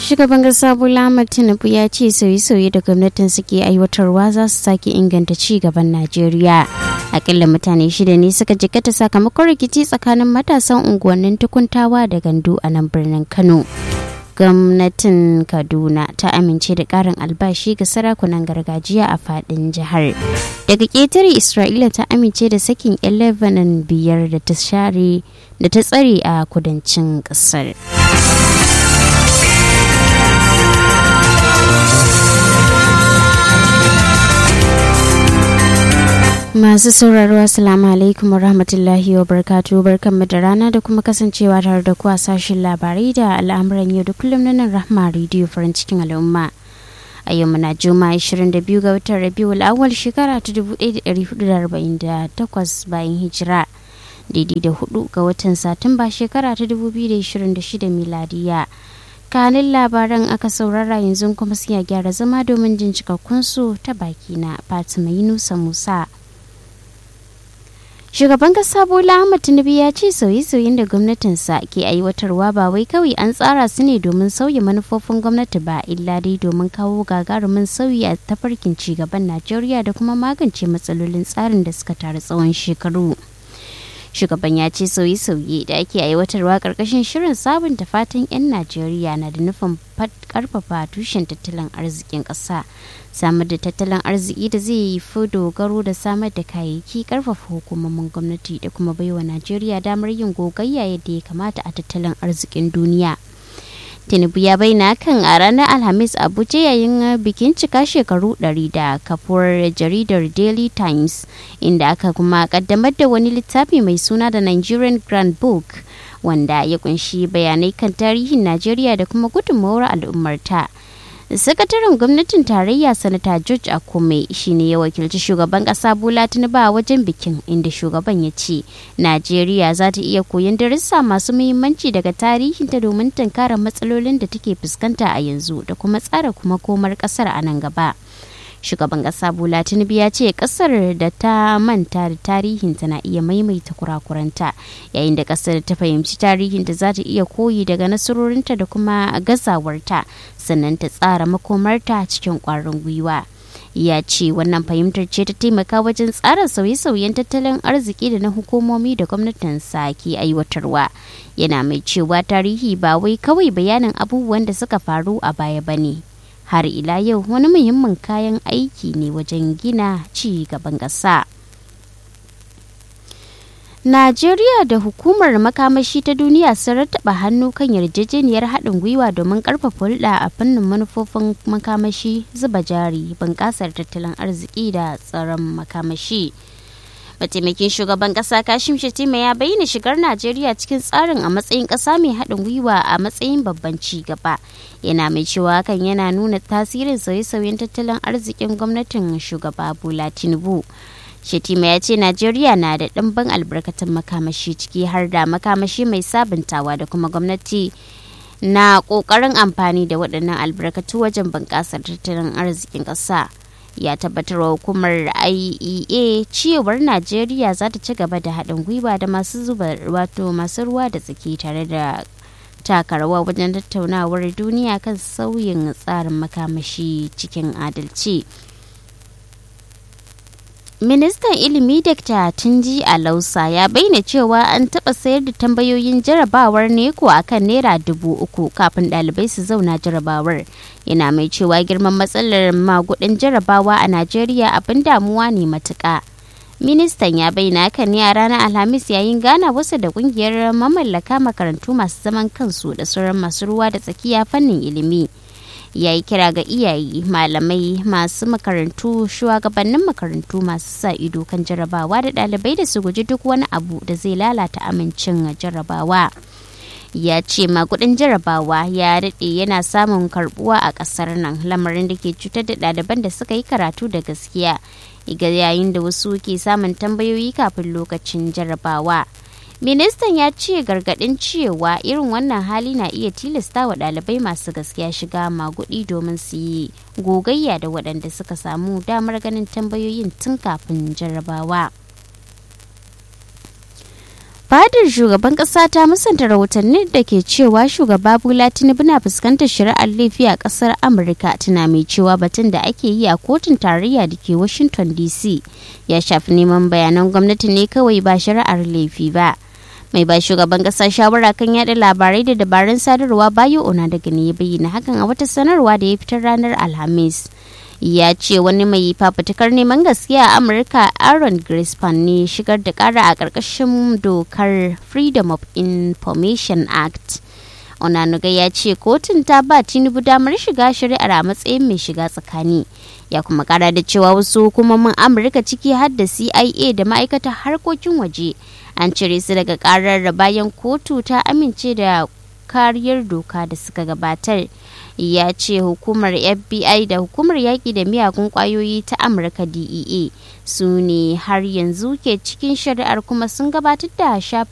shugaban kasa bola ahmad tinubu ya ce sauye-sauye da gwamnatin suke aiwatarwa za su sake inganta ci gaban najeriya akalla mutane shida ne suka jikata sakamakon rikici tsakanin matasan unguwannin tukuntawa da gandu a nan birnin kano gwamnatin kaduna ta amince da karin albashi ga sarakunan gargajiya a fadin jihar daga ƙetare isra'ila ta amince da sakin 'yan lebanon biyar da ta share da ta tsare a kudancin ƙasar. Masu sauraro Assalamu alaikum warahmatullahi wabarakatuh barkanmu da rana da kuma kasancewa tare da kuwa sashen labarai da al'amuran yau da kullum na nan rahma rediyo farin cikin al'umma. A yau muna juma 22 ga watan Rabiul awwal shekara ta 1448 bayan hijira. Daidai da hudu ga watan Satumba shekara ta 2026 miladiya. kanin labaran aka saurara yanzu kuma sai gyara zama domin jin cikakkunsu ta baki na Fatima Yunusa Musa. Shugaban kasa Bola Ahmed Tinubu ya ce sauye-sauyen da gwamnatinsa ke aiwatarwa ba wai kawai an tsara su ne domin sauya manufofin gwamnati ba illa dai domin kawo gagarumin sauyi a tafarkin cigaban Najeriya da kuma magance matsalolin tsarin da suka taru tsawon shekaru. Shugaban ya ce sauye-sauye da ake aiwatarwa karkashin shirin sabunta fatan 'yan Najeriya na da nufin karfafa tushen tattalin arzikin ƙasa. samar da tattalin arziki da zai yi fi dogaro da samar da kayayyaki karfafa hukumomin gwamnati da kuma baiwa najeriya damar yin gogayya yadda ya kamata a tattalin arzikin duniya tinubu ya bayyana kan a ranar alhamis abuja yayin bikin cika shekaru 100 da kafuwar jaridar daily times inda aka kuma kaddamar da wani littafi mai suna da nigerian grand book wanda ya kunshi bayanai kan tarihin najeriya da kuma gudunmawar al'ummarta sakataren gwamnatin tarayya sanata george akume shine ya wakilci shugaban kasa bola tinubu a wajen bikin inda shugaban ya ce najeriya za ta iya koyon darussa masu muhimmanci daga tarihinta domin tunkara matsalolin da take fuskanta a yanzu da kuma tsara kuma komar kasar a nan gaba shugaban kasa bola tinubu ya ce kasar da ta manta da tarihinta na iya maimaita kurakuranta yayin da kasar ta fahimci tarihinta za ta iya koyi daga nasarorinta da kuma gazawarta sannan ta tsara makomarta cikin kwarin gwiwa ya ce wannan fahimtar ce ta taimaka wajen tsara sauye-sauyen tattalin arziki da na hukumomi da gwamnatinsa ke aiwatarwa yana mai cewa tarihi ba wai kawai bayanin abubuwan da suka faru a baya ba ne har ila yau wani muhimmin kayan aiki ne wajen gina ci gaban ƙasa. Najeriya da hukumar makamashi ta duniya sun rattaba hannu kan yarjejeniyar haɗin gwiwa domin ƙarfafa hulɗa a fannin manufofin makamashi zuba jari bunƙasar tattalin arziki da tsaron makamashi. mataimakin shugaban kasa kashim shatima ya bayyana shigar najeriya cikin tsarin a matsayin kasa mai haɗin gwiwa a matsayin babban ci gaba yana mai cewa hakan yana nuna tasirin sauye-sauyen tattalin arzikin gwamnatin shugaba bola tinubu shatima ya ce najeriya na da ɗimbin albarkatun makamashi ciki har da makamashi mai sabuntawa da kuma gwamnati na ƙoƙarin amfani da waɗannan albarkatu wajen bunƙasar tattalin arzikin ƙasa. ya tabbatar wa hukumar IEA cewar Najeriya za ta ci gaba da haɗin gwiwa da masu zuba wato masu ruwa da tsaki tare da taka rawa wajen tattaunawar duniya kan sauyin tsarin makamashi cikin adalci. Ministan ilimi Dr. Tunji Alausa ya bayyana cewa an taɓa sayar da tambayoyin jarabawar neko a kan Naira dubu uku kafin ɗalibai su zauna jarabawar. Yana mai cewa girman matsalar magudin jarabawa a Najeriya abin damuwa ne matuƙa. Ministan ya bayyana hakan ne a ranar Alhamis yayin gana wasu da ƙungiyar mamallaka makarantu masu zaman kansu da sauran masu ruwa da tsakiya fannin ilimi. ya yi kira ga iyaye malamai masu makarantu shugabannin makarantu masu sa ido kan jarabawa da ɗalibai da su guji duk wani abu da zai lalata amincin jarabawa ya ce makudin jarabawa ya daɗe yana samun karbuwa a ƙasar nan lamarin da ke cutar da ɗaliban da suka yi karatu da gaskiya yayin da wasu ke samun tambayoyi kafin lokacin jarabawa ministan ya ce gargadin cewa irin wannan hali na iya tilasta wa ɗalibai masu gaskiya shiga magudi domin su yi gogayya da waɗanda suka samu damar ganin tambayoyin tun kafin jarrabawa fadar shugaban kasa ta musanta rahotanni da ke cewa shugaba bola tinubu na fuskantar shari'ar laifi a kasar amurka tana mai cewa batun da ake yi a kotun tarayya da ke washington dc ya shafi neman bayanan gwamnati ne kawai ba shari'ar laifi ba mai ba shugaban kasa shawara kan yada labarai da dabarun sadarwa bayo ona daga ne ya bayyana hakan a wata sanarwa da ya fitar ranar alhamis ya ce wani mai fafutukar neman gaskiya a amurka aaron grispan ne shigar da kara a ƙarƙashin dokar freedom of information act onanuga ya ce kotun ta ba tinubu damar shiga shari'ar a matsayin mai shiga tsakani ya kuma kara da cewa wasu hukumomin amurka ciki har da cia da ma'aikatar harkokin waje an cire su daga karar da bayan kotu ta amince da kariyar doka da suka gabatar ya ce hukumar fbi da hukumar yaƙi da miyagun ƙwayoyi ta amurka dea su ne har yanzu ke cikin shari'ar kuma sun gabatar da